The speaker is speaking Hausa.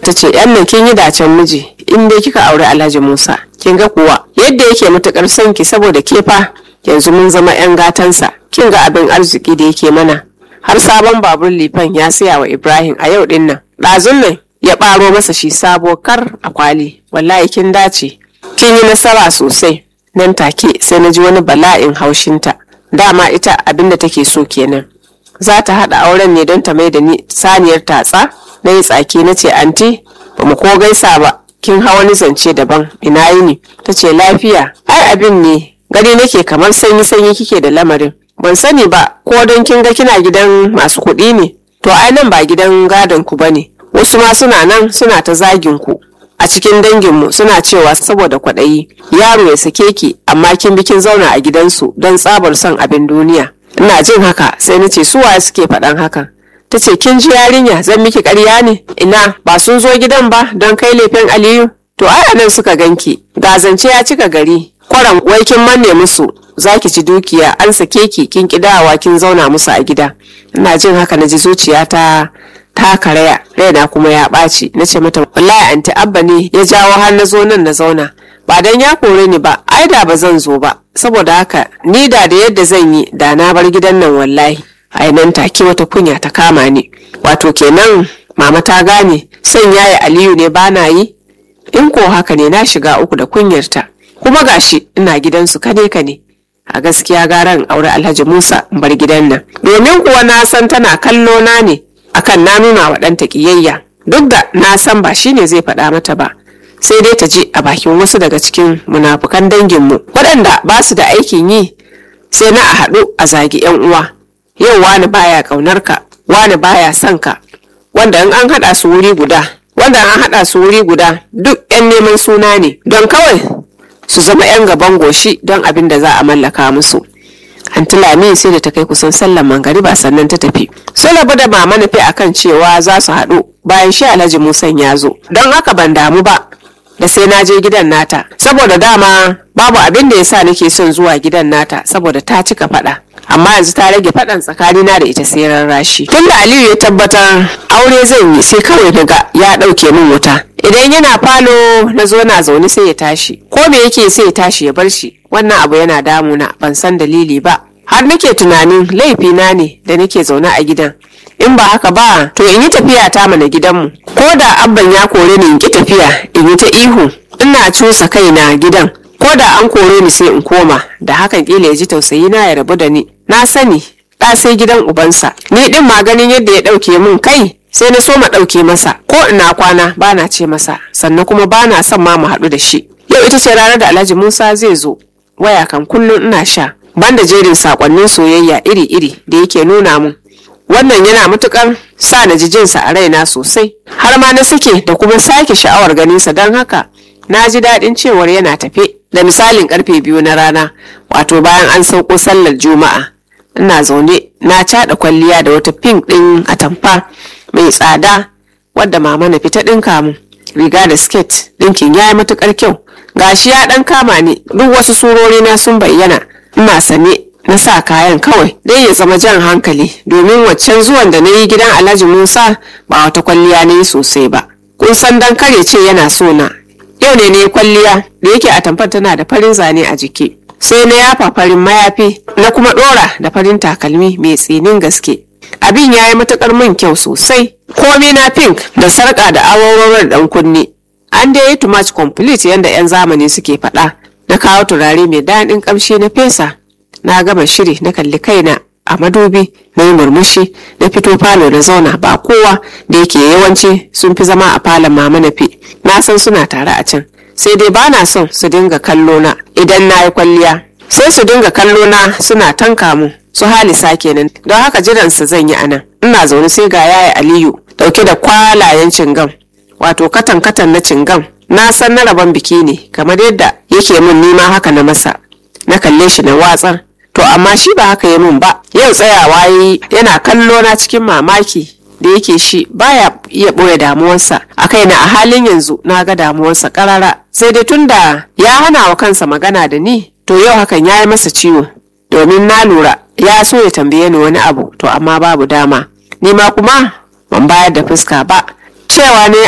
ta ce yan nan kin yi dacen miji in dai kika aure alhaji musa kin ga kuwa yadda yake matukar son ki saboda ke fa yanzu mun zama yan gatansa kin ga abin arziki da yake mana har sabon babur lifan ya saya wa ibrahim a yau din nan ɗazun nan ya ɓaro masa shi sabo kar a kwali wallahi kin dace kin yi nasara sosai nan take sai na ji wani bala'in haushinta dama ita abinda take so kenan za ta haɗa auren ne don ta mai da ni saniyar tatsa na yi tsaki na ce anti ba mu ko gaisa ba kin hawa ni zance daban ina yi ne ta ce lafiya ai abin ne gani nake kamar sanyi sanyi kike da lamarin ban sani ba ko don kin ga kina gidan masu kuɗi ne to ai nan ba gidan gadon ku bane wasu ma suna nan suna ta zagin ku a cikin danginmu suna cewa saboda kwaɗayi yaro ya sake ki amma kin bi kin zauna a gidansu don tsabar son abin duniya ina jin haka sai na ce su waye suke faɗan hakan ta ce kin ji yarinya zan miki ƙarya ne ina ba sun zo gidan ba don kai lefen aliyu to ai nan suka ganki ga zance ya cika gari kwaran wai kin manne musu za ki ci dukiya an sake ki kin kidawa kin zauna musu a gida ina jin haka na ji zuciyata ta karaya raina kuma ya ɓaci na ce mata wallahi anti abba ne ya jawo har na zo nan na zauna ba dan ya kore ni ba ai da ba zan zo ba saboda haka ni da da yadda zan yi da na bar gidan nan wallahi ai nan take wata kunya ta kama ni wato kenan mama ta gane son yayi aliyu ne ba na yi in ko haka ne na shiga uku da kunyarta kuma gashi ina gidansu kane kane a gaskiya garan aure alhaji musa in bar gidan nan domin kuwa na san tana kallo na ne akan na nuna wa ɗanta ƙiyayya duk da na san ba shine zai faɗa mata ba sai dai ta je a bakin wasu daga cikin munafukan danginmu waɗanda ba su da aikin yi sai na a haɗu a zagi yan uwa yau wani baya ƙaunar ka wani baya son ka wanda in an haɗa su wuri guda wanda an haɗa su wuri guda duk yan neman suna ne don kawai su zama yan gaban goshi don abin da za a mallaka musu Antilami sai da ta kai kusan sallan mangariba sannan ta tafi. Sun rabu da mama nufi akan cewa za su haɗu bayan shi Alhaji Musan ya zo. Don haka ban damu ba da sai na je gidan nata. Saboda dama babu abin da ya sa nake son zuwa gidan nata saboda ta cika faɗa. Amma yanzu ta rage faɗan tsakanina da ita sai rarrashi. Tunda Aliyu ya tabbatar aure zan yi sai kawai daga ya ɗauke min wuta. Idan yana falo na zo na zaune sai ya tashi. Ko me yake sai ya tashi ya bar shi. wannan abu yana damuna ban san dalili ba har nake tunanin laifina ne da nake zaune a gidan in ba haka ba to in yi tafiya ta mana gidanmu ko da abban ya kore ni in ki tafiya in yi ta ihu ina cusa kaina gidan ko da an kore ni sai in koma da hakan kila ya ji tausayi na ya rabu da ni na sani ɗa sai gidan ubansa ni din ma ganin yadda ya ɗauke min kai sai na so ma ɗauke masa ko ina kwana bana ce masa sannan kuma bana son ma mu haɗu da shi yau ita ce ranar da alhaji musa zai zo waya kan kullum ina sha banda jerin sakonnin soyayya iri-iri da yake nuna mun wannan yana matukar sa na ji jinsa a raina sosai har ma na suke da kuma sake sha'awar ganinsa don haka na ji daɗin cewar yana tafe da misalin karfe biyu na rana wato bayan an sauko sallar juma'a ina zaune na caɗa kwalliya da wata pink ɗin atamfa mai tsada wadda mama na fita ɗinka mun riga da skirt ɗinkin ya yi matukar kyau gashi ya dan kama ni duk wasu surori na sun bayyana ina sane na sa kayan kawai dai ya zama jan hankali domin waccan zuwan da na yi gidan alhaji musa ba wata kwalliya ne sosai ba kun san dan kare ce yana so na yau ne ne kwalliya da yake a tamfar tana da farin zane a jiki sai na yafa farin mayafi na kuma dora da farin takalmi mai tsinin gaske abin ya yi matukar min kyau sosai komai na pink da sarka da awarwarar dan kunne an dai yi too much complete yadda 'yan zamani suke faɗa na kawo turare mai daɗin ƙamshi na fesa na gama shiri na kalli kaina a madubi na yi murmushi na fito falo na zauna ba kowa da yake yawanci sun fi zama a falon mama na fi na san suna tare a can sai dai ba na son su dinga kallo na idan na yi kwalliya sai su dinga kallo na suna tanka mu su halisa kenan don haka jiransu zan yi anan ina zaune sai ga yaya aliyu dauke da kwalayen cingam wato katan katan na cingam na san na rabon biki ne kamar yadda yake min nima haka na masa na kalle shi na watsar to amma shi ba haka ya min ba yau tsayawa yi yana kallo na cikin mamaki da yake shi baya iya ɓoye damuwarsa a kaina a halin yanzu na ga damuwarsa karara sai dai tunda ya hana wa kansa magana da ni to yau hakan ya yi masa ciwo domin na lura ya so ya tambaye ni wani abu to amma babu dama ni ma kuma ban bayar da fuska ba cewa ne